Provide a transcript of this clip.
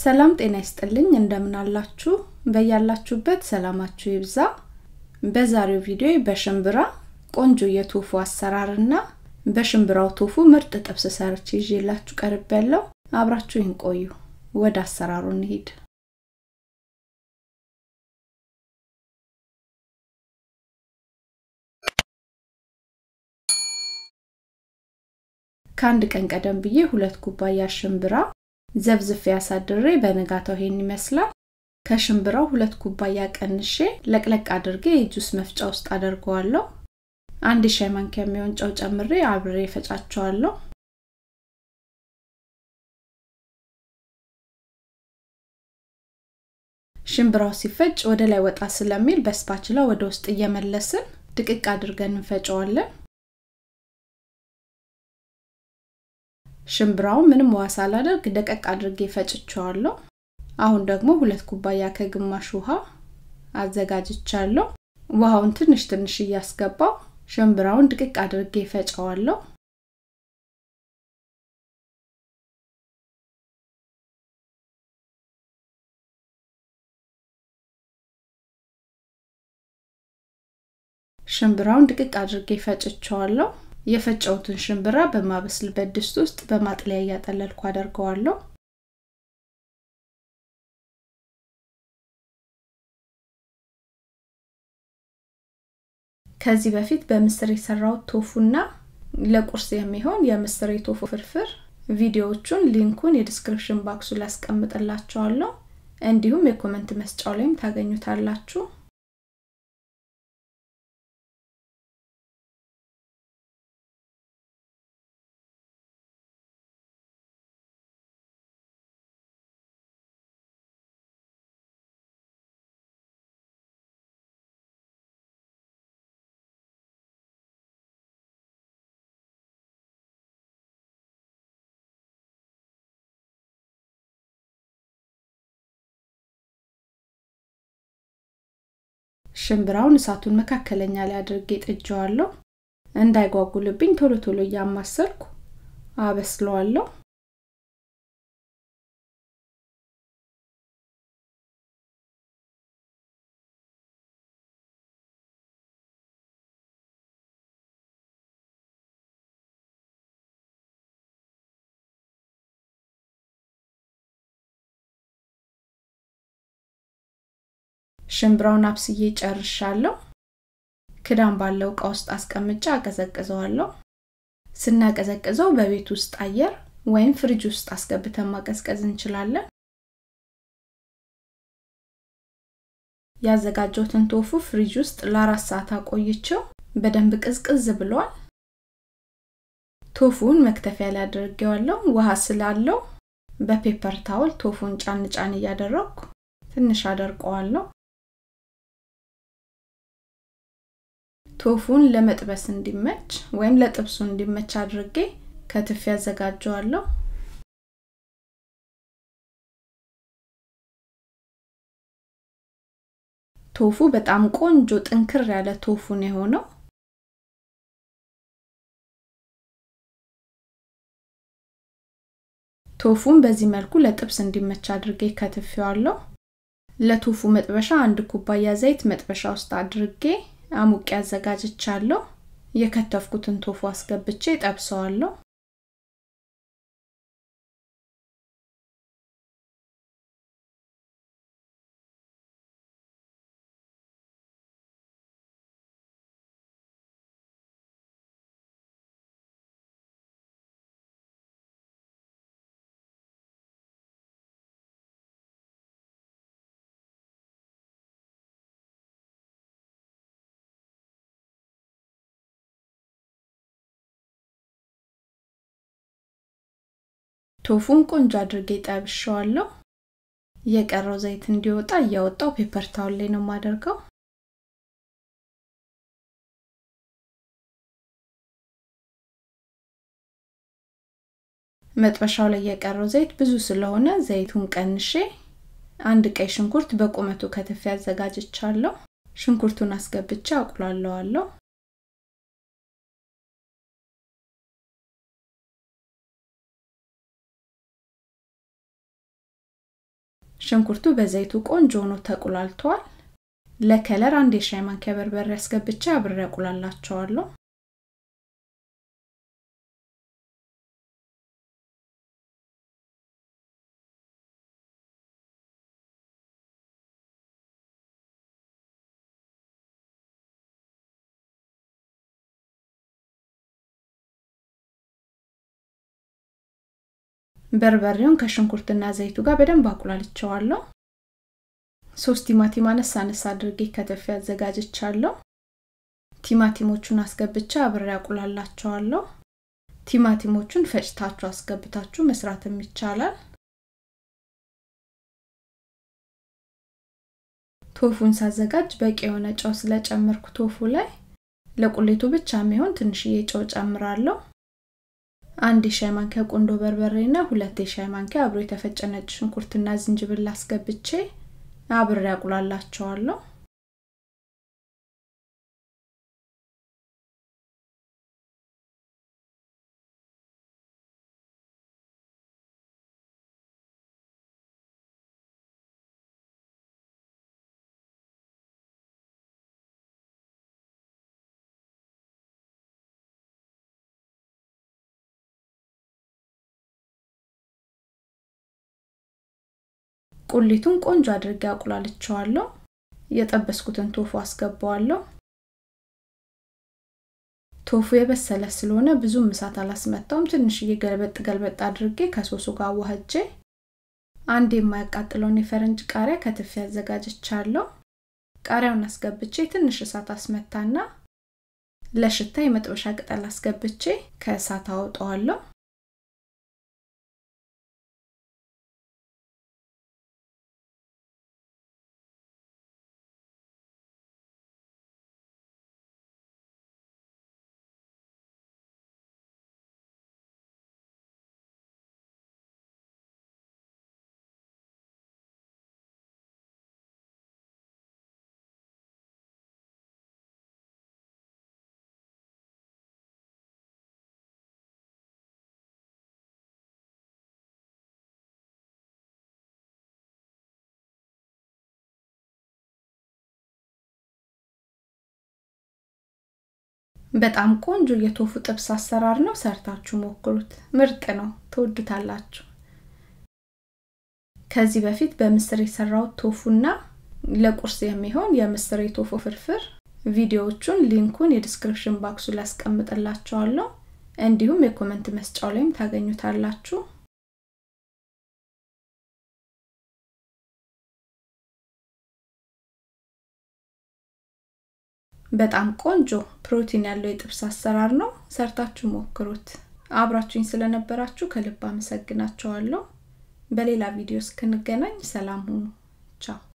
ሰላም ጤና ይስጥልኝ እንደምን አላችሁ በያላችሁበት ሰላማችሁ ይብዛ በዛሬው ቪዲዮ በሽምብራ ቆንጆ የቶፉ አሰራርና በሽምብራው ቶፉ ምርጥ ጥብስ ሰርች ይዤላችሁ ቀርብ ያለው አብራችሁ ይህን ቆዩ ወደ አሰራሩ እንሂድ ከአንድ ቀን ቀደም ብዬ ሁለት ኩባያ ሽምብራ ዘብዝፌ ያሳድሬ በነጋታው ይሄን ይመስላል ከሽምብራው ሁለት ኩባያ ቀንሼ ለቅለቅ አድርጌ የጁስ መፍጫ ውስጥ አደርገዋለሁ አንድ ሻይ ማንኪያ የሚሆን ጨው ጨምሬ አብሬ ፈጫቸዋለሁ ሽምብራው ሲፈጭ ወደ ላይ ወጣ ስለሚል በስፓችላ ወደ ውስጥ እየመለስን ድቅቅ አድርገን እንፈጨዋለን ሽምብራው ምንም ውሃ ሳላደርግ ደቀቅ አድርጌ ፈጭቸዋለሁ አሁን ደግሞ ሁለት ኩባያ ከግማሽ ውሃ አዘጋጅቻለሁ ውሃውን ትንሽ ትንሽ እያስገባው ሽምብራውን ድቅቅ አድርጌ ፈጨዋለሁ ሽምብራውን ድቅቅ አድርጌ ፈጭቸዋለሁ የፈጨውትን ሽምብራ በማበስልበት ድስት ውስጥ በማጥለያ እያጠለልኩ አደርገዋለሁ ከዚህ በፊት በምስር የሰራው ቶፉና ለቁርስ የሚሆን የምስር የቶፉ ፍርፍር ቪዲዮዎቹን ሊንኩን የዲስክሪፕሽን ባክሱ ላይ አስቀምጥላችኋለሁ እንዲሁም የኮመንት መስጫው ላይም ታገኙታላችሁ ሽምብራውን እሳቱን መካከለኛ ላይ አድርጌ ጥጀዋለሁ እንዳይጓጉልብኝ ቶሎ ቶሎ እያማሰርኩ አበስለዋለሁ ሽምብራውን አብስዬ ጨርሻለሁ ክዳን ባለው እቃ ውስጥ አስቀምጫ አቀዘቅዘዋለሁ ስናቀዘቅዘው በቤት ውስጥ አየር ወይም ፍሪጅ ውስጥ አስገብተን ማቀዝቀዝ እንችላለን ያዘጋጀውትን ቶፉ ፍሪጅ ውስጥ ለአራት ሰዓት አቆይቸው በደንብ ቅዝቅዝ ብሏል ቶፉን መክተፊያ ላይ አድርጌዋለሁ ውሃ ስላለው በፔፐር ታውል ቶፉን ጫን ጫን እያደረግኩ ትንሽ አደርቀዋለሁ ቶፉን ለመጥበስ እንዲመች ወይም ለጥብሱ እንዲመች አድርጌ ከትፍ ያዘጋጀዋለሁ ቶፉ በጣም ቆንጆ ጥንክር ያለ ቶፉን የሆነው ቶፉን በዚህ መልኩ ለጥብስ እንዲመች አድርጌ ከትፌዋለሁ ለቶፉ መጥበሻ አንድ ኩባያ ዘይት መጥበሻ ውስጥ አድርጌ አሙቄ አዘጋጅቻለሁ የከተፍኩትን ቶፉ አስገብቼ ጠብሰዋለሁ ቶፉን ቆንጆ አድርጌ ጠብሸዋለሁ የቀረው ዘይት እንዲወጣ እያወጣው ፔፐር ታውል ላይ ነው የማደርገው መጥበሻው ላይ የቀረው ዘይት ብዙ ስለሆነ ዘይቱን ቀንሼ አንድ ቀይ ሽንኩርት በቁመቱ ከትፍ ያዘጋጅቻለሁ ሽንኩርቱን አስገብቼ አቁላለዋለሁ ሽንኩርቱ በዘይቱ ቆንጆ ሆኖ ተቁላልቷል። ለከለር አንድ የሻይ ማንኪያ በርበሬ አስገብቼ አብሬ አቁላላቸዋለሁ። በርበሬውን ከሽንኩርትና ዘይቱ ጋር በደንብ አቁላልቸዋለሁ። ሶስት ቲማቲም አነሳ አነሳ አድርጌ ከተፌ አዘጋጅቻለሁ። ቲማቲሞቹን አስገብቻ አብሬ አቁላላቸዋለሁ። ቲማቲሞቹን ፈጭታችሁ አስገብታችሁ መስራትም ይቻላል። ቶፉን ሳዘጋጅ በቂ የሆነ ጨው ስለጨመርኩ ቶፉ ላይ ለቁሌቱ ብቻ የሚሆን ትንሽዬ ጨው ጨምራለሁ። አንድ የሻይ ማንኪያ ቁንዶ በርበሬ እና ሁለት የሻይ ማንኪያ አብሮ የተፈጨ ነጭ ሽንኩርትና ዝንጅብል አስገብቼ አብሬ አቁላላቸዋለሁ። ቁሊቱን ቆንጆ አድርጌ አቁላልቸዋለሁ። የጠበስኩትን ቶፉ አስገባዋለሁ። ቶፉ የበሰለ ስለሆነ ብዙም እሳት አላስመታውም። ትንሽዬ ገልበጥ ገልበጥ አድርጌ ከሶሱ ጋር አዋህጄ አንድ የማያቃጥለውን የፈረንጅ ቃሪያ ከትፌ አዘጋጅቻለሁ። ቃሪያውን አስገብቼ ትንሽ እሳት አስመታና ለሽታ የመጥበሻ ቅጠል አስገብቼ ከእሳት አወጣዋለሁ። በጣም ቆንጆ የቶፉ ጥብስ አሰራር ነው። ሰርታችሁ ሞክሩት። ምርጥ ነው፣ ትወዱታላችሁ። ከዚህ በፊት በምስር የሰራው ቶፉና ለቁርስ የሚሆን የምስር የቶፉ ፍርፍር ቪዲዮዎቹን ሊንኩን የዲስክሪፕሽን ባክሱ ላይ አስቀምጥላችኋለሁ። እንዲሁም የኮመንት መስጫው ላይም ታገኙታላችሁ። በጣም ቆንጆ ፕሮቲን ያለው የጥብስ አሰራር ነው። ሰርታችሁ ሞክሩት። አብራችሁኝ ስለነበራችሁ ከልብ አመሰግናችኋለሁ። በሌላ ቪዲዮ እስክንገናኝ ሰላም ሁኑ። ቻው